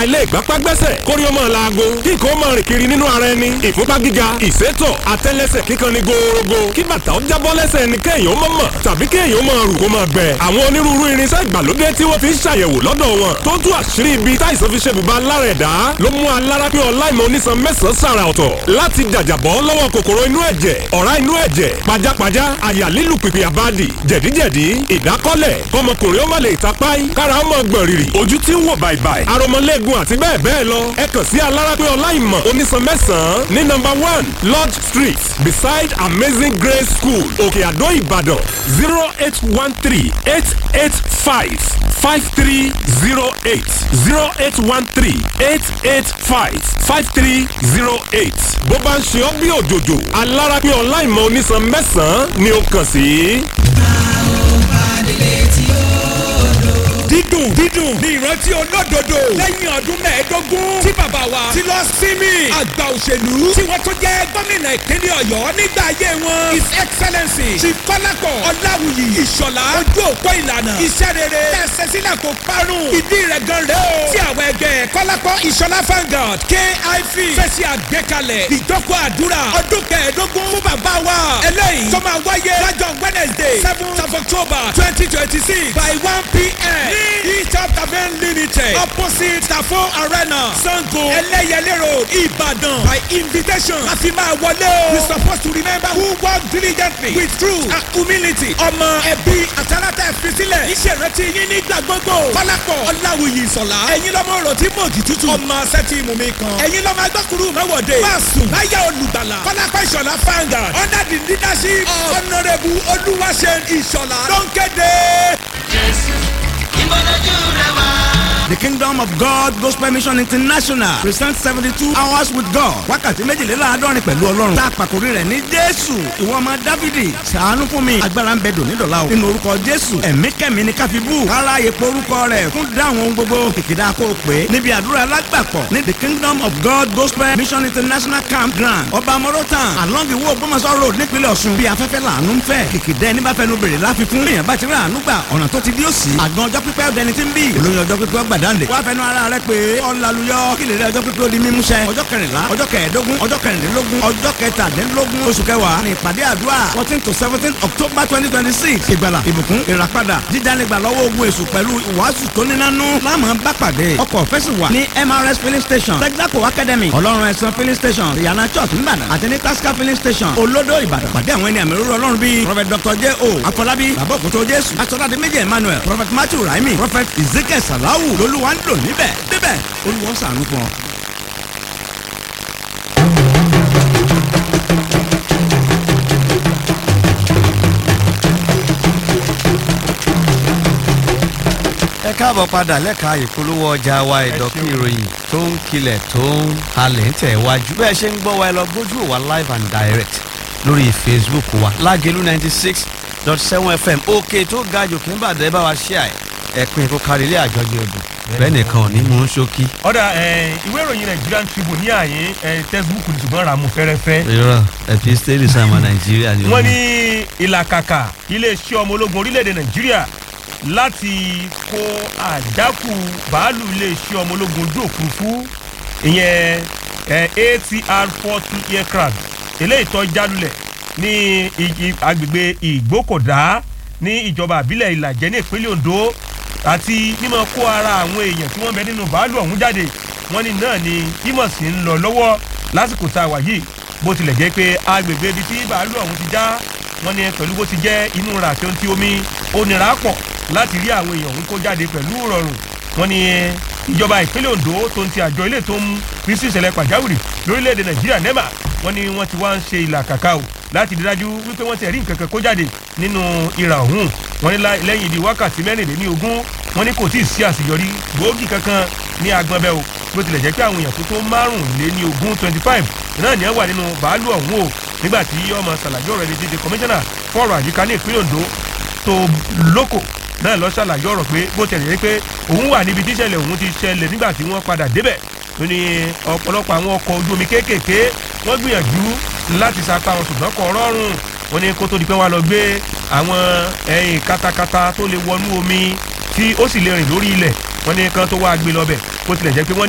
àìlè ìgbápá gbẹ́sẹ̀ kórí ó máa laago kí nǹkan ó máa rìn kiri nínú ara ẹni ìfúnpá gíga ìsétọ̀ àtẹ́lẹsẹ̀ kíkan ní gòòrògò kí bàtà ó jábọ́ lẹ́sẹ̀ ẹni kéèyàn ó mọ̀ mọ̀ tàbí kéèyàn ó máa rù kó máa gbẹ. àwọn onírúurú irinṣẹ́ ìgbàlódé tí wọ́n fi ń ṣàyẹ̀wò lọ́dọ̀ wọn tó tú àṣírí ibi táìsàn fi ṣe bùbá lára ẹ̀dá ló mú alára pé ọláìmọ̀ onísan mẹ́sàn-án sàrà ọ̀tọ̀ láti jàjàbọ́ lọ́wọ́ kòkòrò inú ẹ̀jẹ̀ ọ̀rá inú ẹ̀jẹ̀ pajápajá àyà lílù pìpì àbádì jẹ̀díjẹ̀dí ìdákọ́lẹ̀ kọmọkùnrin ó má lè tapáì kára ó mọ̀ gbọ̀n rìrì ojú tí ń wò bàìbàì aromọlẹ́gun àti bẹ́ẹ̀ bẹ́ẹ̀ lọ ẹ kàn sí alára pé ọláìmọ̀ onísan mẹ́sàn-án ní nọ́mbà one lodge street beside amazing grace school òkè àdó ìbàdàn zero eight one three eight eight five five three zero eight zero eight one three eight eight five five three zero eight. bó bá ń ṣe ọ́ bí òjòjò alára pé ọláìmọ̀ onísan mẹ́sàn-án ni ó kàn sí. dídùn dídùn ní ìrántí olódodo lẹ́yìn ọdún mẹ́ẹ̀ẹ́dógún tí bàbá wa ti lọ sinmi àgbà òṣèlú tí wọ́n tó jẹ́ gómìnà ìpínlẹ̀ ọ̀yọ́ nígbà ayé wọn his excellency chief kọ́lápọ̀ ọláwùyí ìṣọ̀lá ojú òpó ìlànà iṣẹ́ rere tẹ̀sẹ̀ sílẹ̀ kó parun ìdí rẹ̀ gan rẹ̀ o tí àwọn ẹgbẹ́ kọ́lápọ̀ ìṣọ̀lá vanguard kif fẹsẹ̀ àgbékalẹ̀ ìjókòó àdúrà ọdún kẹẹ̀ẹ́dógún fún bàbá wa eléyìí tó máa wáyé lọ́jọ́ wednesday seventh of october twenty twenty six by one pm ní Eastern Tavern Limited opposite Tafo Arena Sango Ẹlẹ́yẹlé Road Ìbàdàn by invitation a fi máa wọlé o. we supposed to remember who work diligently with truth and humility. ọmọ ẹbí àtàlátà ìfisílẹ̀ ìṣèrántí yín nígbà gbogbo. kọ́lápọ̀ ọ̀làwùyí sọ̀lá. ẹ̀yin lọ́mọ ọ̀rọ̀ tí mòjì tútù. ọmọ sẹ́tì mùmí kan. ẹ̀yin lọ́mọ agbọ́kùrú mẹ́wọ̀dé. máàsùn láyà olùgbàlà. kọ́lápọ̀ ìṣọ̀lá fanga under the leadership of honourable olúwaṣẹ́ ìṣọ̀lá ló ń kéde. The Kingdom of God Gospel Mission International presents seventy-two hours with God. Wákàtí méjìléláàádọ́rin pẹ̀lú Ọlọ́run. Tá a pàkórí rẹ̀ ní Jésù. Ìwọ ọmọ Dávidi. Ṣàánú fún mi. Agbára ń bẹ dòní dọ̀la o. Nínú orúkọ Jésù. Ẹ̀mí kẹ̀mí ni káfíbù. Kára yèpo orúkọ rẹ̀ fún dáhùn ohun gbogbo. Kìkìdá kó o pé. Níbi àdúrà alágbàpọ̀ ní The Kingdom of God Gospel Mission International Campground. Ọba Morotan along the Wo Ògbómọ̀ṣọ́ road nípínlẹ̀ Ọ̀ṣun. Bí afẹ́fẹ́ làánú ń fẹ́. Kìkìdá ẹni bá fẹnu bèrè láfikún. Èèyàn bá ti rí àánú gbà. Ọ̀nà tó ti dí òsì. Àgbọn ọjọ́ pípẹ́ ọ̀dẹni ti ń bì. Olóyún ọjọ́ pípẹ́ ọgbàdànlé. Wá fẹnu ara rẹ pé ọ̀làlùyọ kí lè rí ọjọ́ pípé ó di mímúṣẹ. ọjọ́ kẹrìnlá ọjọ́ kẹẹ̀ẹ́dógún ọjọ́ kẹrìndínlógún ọjọ́ kẹtàdínlógún oṣù kẹwàá ní ìpàdé àdúrà fourteen to seventeen october twenty twenty six ìgbàlà ìbùkún ìràpadà jíjánigbà lọ́wọ́ ogun èṣù pẹ̀lú ìwàásù tó nínánú láàmú bá pàdé ọkọ̀ fẹ́sì wà ní mrs filling station texaco academy ọlọ́run ẹ̀sán filling station ìyànà church nìbàdàn àti ní tasca filling station olódò ìbàdàn pàdé àwọn ẹni àmì òróró ọlọ́run bíi prophet dr j o afọlábí bàbá òkútó jésù asọ́dádé méjì emmanuel prophet matthew raimi prophet ezekiel salawu lolúwa ń lò níbẹ̀ níbẹ̀ olúwa ṣàánú fún ọ. ẹ káàbọ̀ padà lẹ́ka ìpolówó ọjà wa ìdọ̀kí ìròyìn tó ń kilẹ̀ tó ń halẹ̀ ń tẹ̀ wájú bẹ́ẹ̀ ṣe ń gbọ́ wa ẹ lọ gbójú wa live and direct lórí facebook wa lágẹ̀lú ninety six dot seven fm òkè tó ga jù kí n bàdé bá wa ṣe àì ẹ̀pin kó kárí ilé àjọyọ̀ ọdún bẹ́ẹ̀ nìkan ò ní mú un ṣókí. ọ̀dà ìwé ìròyìn nigerian tribune ní àyè textbook ní ṣùgbọ́n ràmú fẹ́rẹ́fẹ́. irọ́ epistele sàmà nàìjíríà ni wọ́n ní ìlàkàkà iléeṣẹ́ ọmọ ológun orílẹ̀-èdè nàìjíríà láti kó àjákù bàálù iléeṣẹ́ ọmọ ológun ojú òfurufú ìyẹn atr forty aircraft eléyìí tó jálulẹ̀ ní agbègbè ìgbókòdá ní ìjọba àbílẹ̀ ìlàjẹ́ ní ìpínlẹ̀ ondo àti mímọ kó ara àwọn èèyàn tí wọ́n bẹ nínú bàálù ọ̀hún jáde wọ́n ní náà ni bímọ sí ń lọ lọ́wọ́ lásìkò tá a wà yìí bó tilẹ̀ jẹ́ pé agbègbè ibi tí bàálù ọ̀hún ti já wọ́n ní pẹ̀lú bó ti jẹ́ inú ra àti ohun tí omi ó nira pọ̀ láti rí àwọn èèyàn ọ̀hún kó jáde pẹ̀lú rọrùn wọ́n ní ìjọba ìpínlẹ̀ ondo tó ń ti àjọ ilé tó ń rí sí ìṣẹ̀lẹ̀ pàjáwìrì lórílẹ̀‐èdè nàìjíríà nema wọ́n ní wọ́n ti wá ń ṣe ìlàkàkà o láti rí dájú wípé wọ́n ti rí nǹkan kan kó jáde nínú ìrà ọ̀hún wọ́n ní lẹ́yìn ìdí wákàtí mẹ́rìnlélẹ́ní ogún wọ́n ní kò tí ì sí àṣeyọrí gbòógì kankan ní agbọ̀nbẹ́ o bó tilẹ̀ jẹ́ pé àwọn èèyàn tó tó márùnléní ogún twenty five náà ní ẹ̀ wà nínú bàálù ọ̀hún o nígbà tí ọmọ ṣàlàyé ọ̀rọ̀ ẹni dídé kọmíṣánná fọ́ọ̀rọ̀ àyíká ní ìpínlẹ̀ ondo tó lóko náà lọ ṣàlàyé ọ̀rọ̀ pé bó tẹ̀lé yẹ pé òun wà níbi tíṣẹ̀lẹ̀ òun ti ṣẹlẹ̀ nígbà tí wọ́n padà débẹ̀ tó ní ọ̀pọ̀lọpọ̀ àwọn ọkọ̀ ojú omi kéékèèké wọ́n gbìyànjú láti sapá wọn ṣùgbọ́n kọ̀ rọrùn wọ́n ní kó tó di pé wọ́n lọ gbé àwọn ẹ̀yìn katakata tó lè wọnú omi tí ó sì lè rìn lórí ilẹ̀ wọ́n ní kan tó wá gbé lọ bẹ̀ bó tilẹ̀ jẹ́ pé wọ́n ní